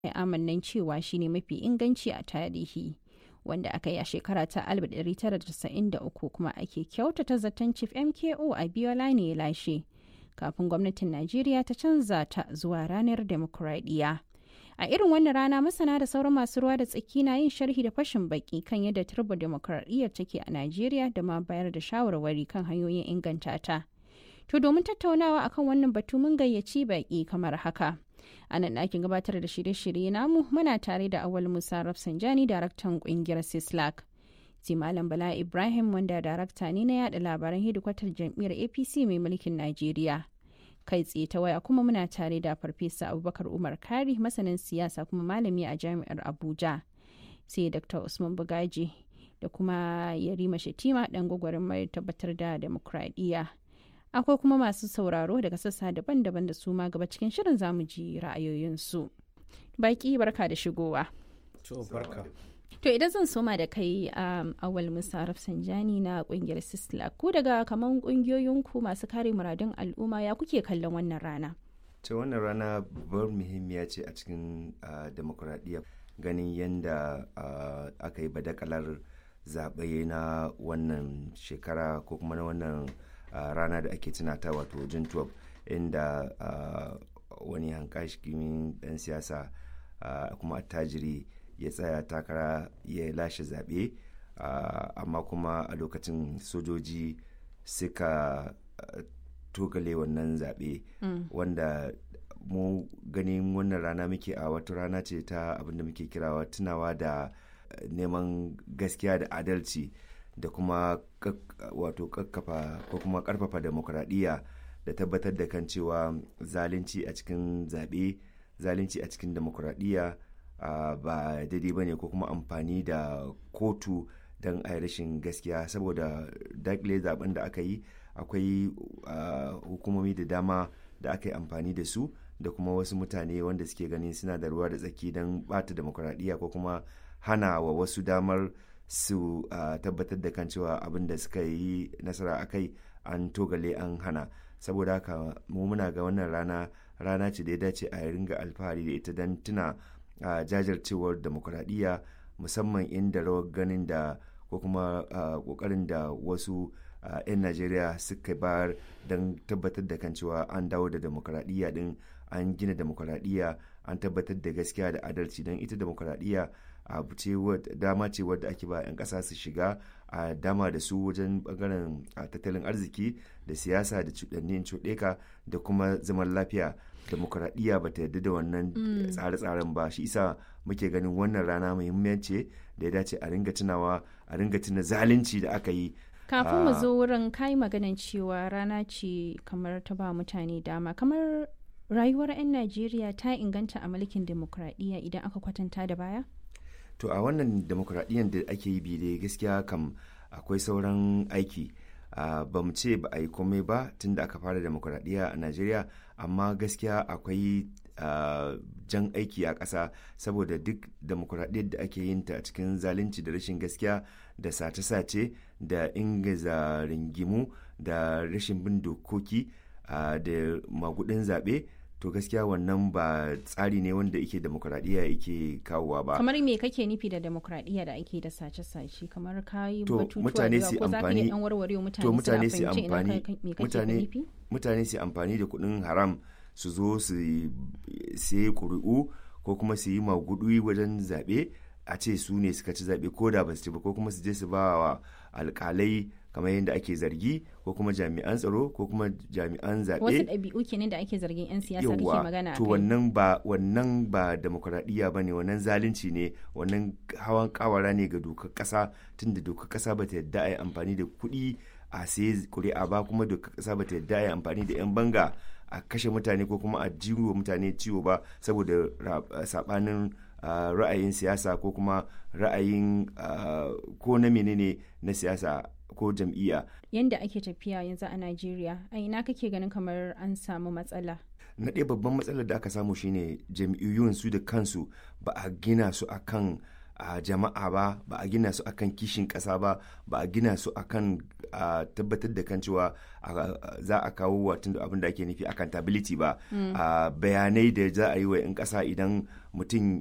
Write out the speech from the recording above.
ya amannan cewa shine mafi inganci a tarihi wanda aka yi a shekara ta 1993 kuma ake kyautata zaton chief mko a biola ne ya lashe kafin gwamnatin najeriya ta canza ta zuwa ranar demokuraɗiyya a irin wannan rana masana da sauran masu ruwa da tsaki na yin sharhi da fashin baki kan yadda turba demokuraɗiyyar take a najeriya da ma bayar da shawarwari kan hanyoyin inganta ta to domin tattaunawa akan wannan batu mun gayyaci baki kamar haka a nan ɗakin gabatar da shirye-shirye namu muna tare da awal musa rafsanjani daraktan ƙungiyar sislak sai malam bala ibrahim wanda darakta ne na yada labaran hedikwatar jam'iyyar apc mai mulkin najeriya kai tsaye ta waya kuma muna tare da farfesa abubakar umar kari masanin siyasa kuma malami a jami'ar abuja sai dr usman bugaji da kuma yarima shetima dan gwagwarin mai tabbatar da demokradiyya akwai kuma masu sauraro daga sassa daban-daban da su ma gaba cikin shirin zamu ji ra'ayoyinsu baki barka da shigowa to idan zan soma da kai um, awal musa rafsanjani na kungiyar sisla ku daga kaman kungiyoyinku masu kare muradun al'umma ya kuke kallon wannan rana ta wannan rana babbar muhimmiya ce a cikin uh, demokuraɗiyya ganin yadda uh, aka yi badakalar zaɓe na wannan shekara ko kuma na wannan uh, rana da ake tunata wato jin 12 inda wani hankashikimin ɗan siyasa kuma attajiri ya tsaya takara ya lashe zaɓe amma kuma a lokacin sojoji suka togale wannan zaɓe wanda mu ganin wannan rana muke a wata rana ce ta abinda muke kirawa tunawa da neman gaskiya da adalci da kuma wato kakkafa ko kuma karfafa demokuraɗiyya da tabbatar da kan cewa zalunci a cikin zaɓe zalunci a cikin demokuraɗiyya Uh, ba daidai ba ne ko kuma amfani da kotu don a rashin gaskiya saboda dakile zaben da aka yi akwai uh, hukumomi da dama da aka yi amfani da su da kuma wasu mutane wanda suke ganin suna da ruwa da tsaki don bata demokuraɗiyya ko kuma hana wa wasu damar su uh, tabbatar da kan cewa abin da suka yi nasara a kai an togale an hana saboda haka mu muna ga wannan rana rana ce da ya dace a ringa alfahari da ita don tuna a uh, jajircewar demokuraɗiyya musamman inda rawar ganin da ko kuma ƙoƙarin uh, da wasu 'yan uh, najeriya suka bayar don tabbatar da kan cewa an dawo da demokuraɗiyya din an gina demokuraɗiyya an tabbatar da gaskiya da adalci don ita demokuraɗiyya abu ce dama ce wadda ake ba 'yan ƙasa su shiga a dama da su wajen bangaren tattalin arziki da siyasa da cuɗannin cuɗeka da kuma zaman lafiya demokuraɗiyya ba ta yarda da wannan tsare-tsaren ba shi isa muke ganin wannan rana muhimmanci da ya dace a ringa tunawa a ringa tuna zalunci da aka yi kafin mu zo wurin kai maganan cewa rana ce kamar ta ba mutane dama kamar rayuwar 'yan najeriya ta inganta a mulkin demokuraɗiyya idan aka kwatanta da baya to a wannan demokuraɗiyyar da ake yi bi dai gaskiya kam akwai sauran aiki Uh, ba mu ce ba a yi komai ba tun da aka fara demokuraɗiyya a najeriya amma gaskiya akwai uh, jan aiki a ƙasa saboda duk demokuraɗiyyar da ake yin ta a cikin zalunci da rashin gaskiya da sace-sace da ingiza ringimu da rashin bin dokoki uh, da magudin zaɓe to gaskiya wannan ba tsari ne wanda yake demokuraɗiyya yake kawowa ba kamar me kake nufi da demokuraɗiyya da ake da sace-sace kamar kayi to mutane su amfani to mutane su amfani mutane mutane su amfani da kuɗin haram su zo su sai ƙuri'u ko kuma su yi magudu wajen zaɓe a ce su ne suka ci zaɓe ko da ba su ci ba ko kuma su je su ba wa alƙalai kamar yadda ake zargi ko kuma jami'an tsaro ko kuma jami'an zaɓe wasu ɗabi'u kenan da ake zargin 'yan siyasa kake magana to wannan ba wannan ba demokuraɗiyya ba ne wannan zalunci ne wannan hawan kawara ne ga dokar ƙasa tunda dokar ƙasa ba ta yadda a yi amfani da kuɗi a sai kuri'a ba kuma dokar ƙasa ba ta yadda a yi amfani da 'yan banga a kashe mutane ko kuma a jiwo mutane ciwo ba saboda saɓanin Uh, ra'ayin siyasa ko kuma ra'ayin uh, ko na menene na siyasa ko jam'iyya. Yanda ake tafiya yanzu a Najeriya, a ina kake ganin kamar an samu matsala? Na ɗaya babban matsalar da aka samu shine jam'iyyun su da kansu ba a gina su akan a jama'a ba ba a gina su akan kishin ƙasa ba ba a gina su akan a tabbatar da kan cewa za a kawo watan abin da ake nufi accountability ba bayanai da za a yi wa 'yan ƙasa idan mutum